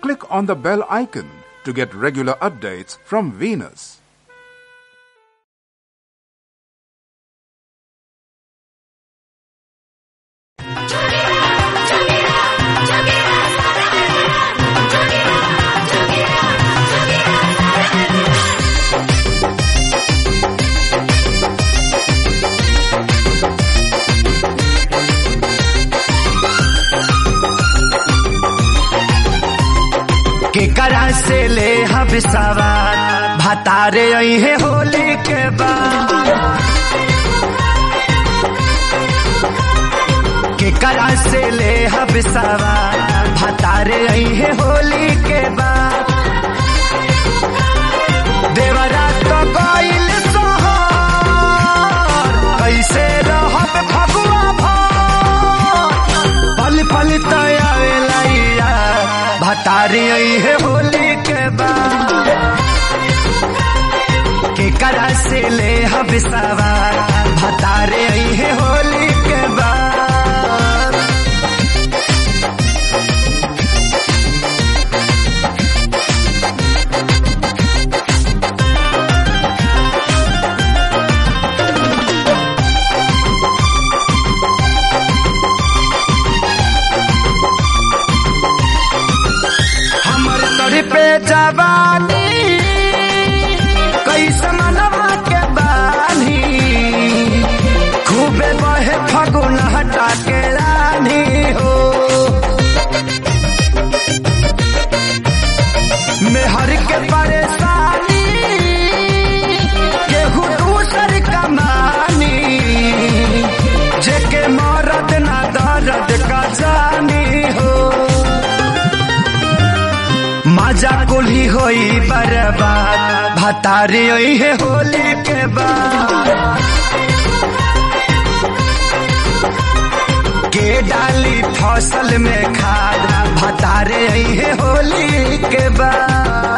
click on the bell icon to get regular updates from Venus. केकरा से ले हम सवार भतारे है होली के बाद केकरा से ले हम सवार भतारे है होली के बाद देवरा तो गइल सोहर कैसे रहब फगुआ भर पल पल तयावेला भतारी है होली के बाद के करा से ले हम सवार भतारे है होली के बाद हमर तोरी पे जवानी कैसे मनवा के बानी खूबे बहे फगुन हटा के रानी हो मेहर के परेशानी केहू दूसर कमानी जेके मरद ना दर्द का जानी हो मजा कुली होई बर्बाद भतारी होई है होली के बाद के डाली फसल में खाद भतारे आई है होली के बाद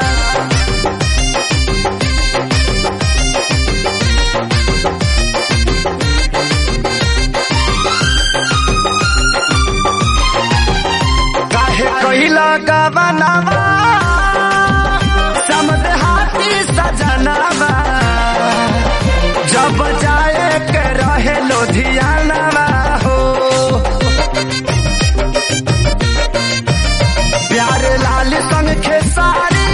काहे कहिला गवनावा समद हाथी सजनावा जब जाए के रहे लोधियानावा हो प्यार लाल संग खेसारी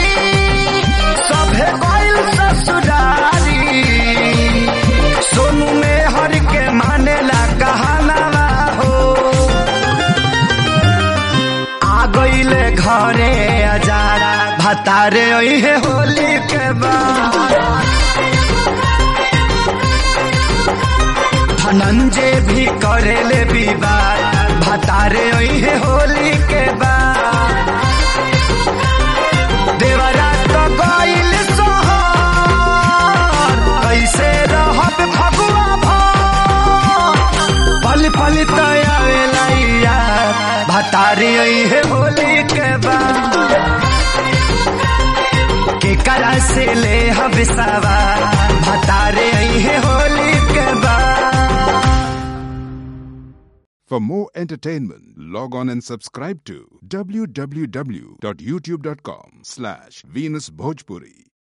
सभे गइल ससुरारी सोनू में हर के मानेला कहानावा हो आ गईले घरे अजारा भतारे है होली के बाद धनंजय भी करेले विवाद भतारे है होली के बाद देवरा तो गइल सोहर कैसे रहब फगुआ भर पल पल तयावेला भतारी है होली के बाद के करा से ले हम सवार भतारे है होली के बाद For more entertainment, log on and subscribe to www.youtube.com slash Venus Bhojpuri.